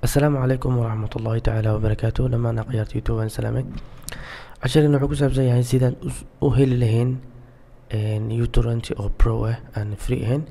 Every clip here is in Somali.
asalaamu calaykum waraxmat ullaahi tacaala wabarakaatu dhammaan akhyaarta youtube waan salaamay casharkan wuxuu ku saabsan yahay sidaan us- u heli lahayn utorrent oo pro ah aan free ahayn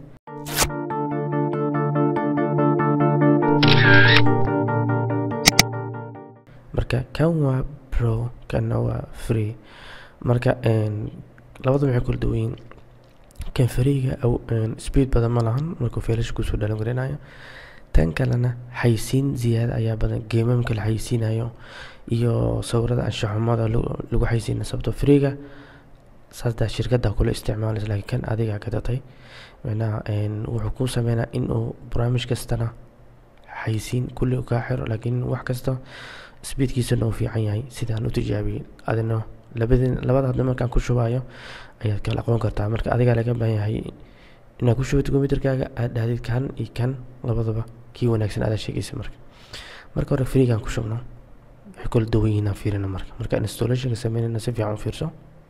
marka kan waa pro kanna waa free marka labada waxay kula duwan yihiin kan freega speed badan ma lahan markuu feelasha kusoo dhalan garinayo tan kalena xaysiin ziyaada ayaa badan geemamka la xaysiinayo iyo sawirada anshaxumada lagu xaysiina sababto freega saasdaa shirkadda kula isticmaalaysa laakiin kan adiga gadatay macnaha wuxuu kuu sameynaa inuu barnaamij kastana xaysiin kulli kaa xiro laakiin wax kasta speedkiisana uu fiican yahay sidaan u tijaabiyey adina labadin labada hadda markaan ku shubayo ayaad kala aqoon kartaa marka adigaa laga baahan yahay inaad ku shubato computerkaaga aad dhahdid kan iyo kan labadaba kii wanaagsan adaa sheegaysa marka marka hore freegaan ku shubno waxay kala duwan yihiin aan fiirina marka marka installationka sameynayna si fiican u fiirso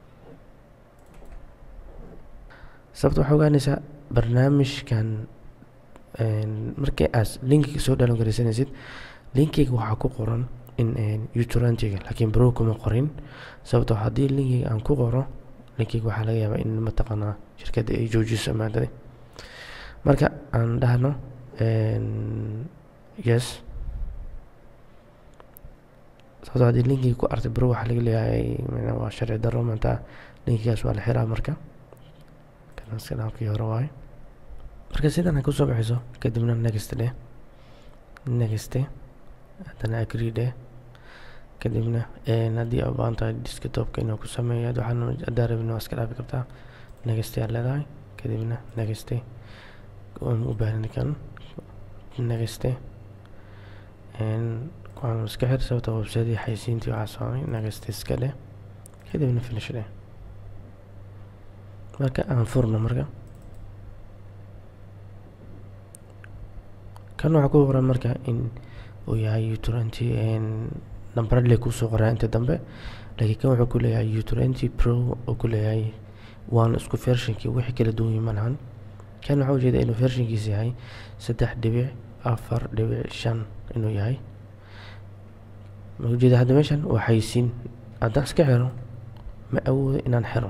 sababta waxaa ogaanaysaa barnaamijkan markii aad linkiga soo dhalan garaysanaysid linkiga waxaa ku qoran in utorrentiga laakiin bro kuma qorin sababtoo haddii linkiga aan ku qoro linkiga waxaa laga yaabaa in mataqaanaa shirkadda ay joojiso maadada marka aan dhahno yes sababtoo haddii linkiga ku artay bro waxaa laga leeyahay waa sharci darro maanta linkigaas waa la xiraa marka kanaskanaabkii hore waaye marka sidan ay kusoo bixiso kadibna next dheh next haddana agree dheh kadibna haddii aad baahan tahay desktopka inuu ku sameeyo waxaan hadaa rabin waa iska dhaafi kartaa next aad leedahay kadibna next u baahan kan next waxaan iska xir sababta website xaysiintii waxaa soomay next iska dheh kadibna finish dheh marka aan furno marka kan waxaa ku qoran marka in uu yahay utorrenti nambaradle kusoo qoraa inta dambe laakiin kan wuxuu ku leeyahay utorrenti pro oo ku leeyahay waana isku vershinkii wixii kala duwan yihin malahan kan waxaa ujeeda inuu vershinkiisa yahay saddex dhibic afar dhibic shan inuu yahay ma ujeeda hadda meeshan waa xaysiin haddaan iska xiro ma awoodo inaan xiro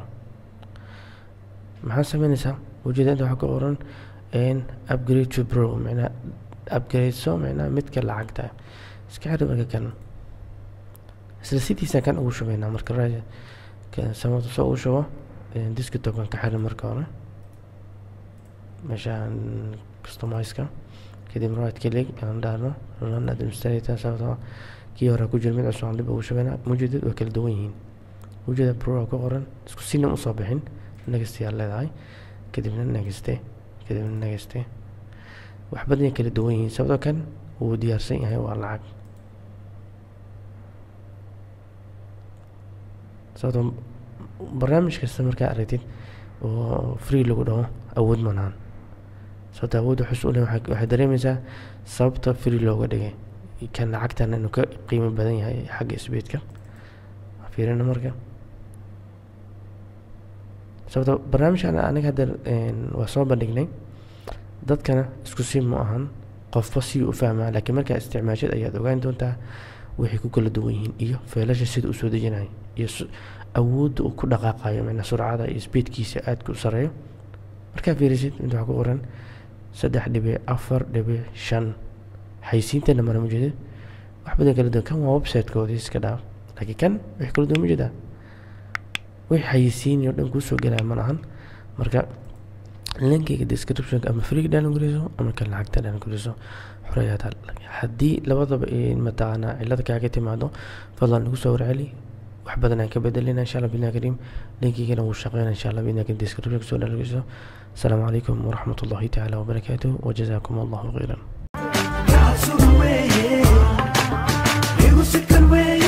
maxaa sameynaysaa ujeeda inta waxaa ku qoran upgrade to pro macnaa upgradeso macnaa midka lacagta iska xiri marka kan isla sidiisa kan ugu shubaynaa marka samada soo ugu shubo desktopkan ka xirin marka hore meeshaan customizeka kadib right click aan dhahno run administrator sababtoo kii hore ku jira mid cusub aan dib ugu shubaynaa mujeedad waa kala duwan yihiin ujeeda pro ku qoran isku sina usoo bixin next yaa leedahay kadibna next kadibna next wax badan kala duwan yihiin sababtoo kan wuu diyaarsan yahay waa lacag sababtoo barnaamij kasta markaa aragtid oo free lagu dhaho awood malahan sababta awood waxus u leh waxay dareemaysaa sababta free looga dhigay kan lacagtana inuu ka qiimo badan yahay xagga speedka fiirina marka sababta barnaamijkan aniga hadda waa soo bandhignay dadkana isku si ma ahan qofba si u fahmaa laakiin markaa isticmaashad ayaad ogaan doontaa waxay ku kala duwan yihiin iyo feelasha sida uu soo dejinayo iyo awoodda uu ku dhaqaaqayo macnaa surcada iyo speedkiisa aadka u sareeyo markaa fiirisid inta waxaa ku qoran saddex dhibic afar dhibic shan xaysiintana mara mujeedid wax badan kala duwan kan waa websitekoodii iska dhaaf laakiin kan wixii kala duwan mujeedaa wixii xayisiin oo dhan kuusoo gelaya ma lahan marka linkiga descriptionka ama freega dhalan guriso ama kan lacagta dhalan guriso xoreyaad haddii labadaba mataqaanaa cilada kaaga timaado fadlan nagu soo warceli wax badan aan ka bedelina insha allah bidna kariim linkigana wuu shaqeyna insha allah bidna kariim descriptionka soo dhalan guriso asalaamu calaykum waraxmat ullahi tacaala wabarakaatuh wajazaakum allahu khayran God's away, yeah. It was a good way.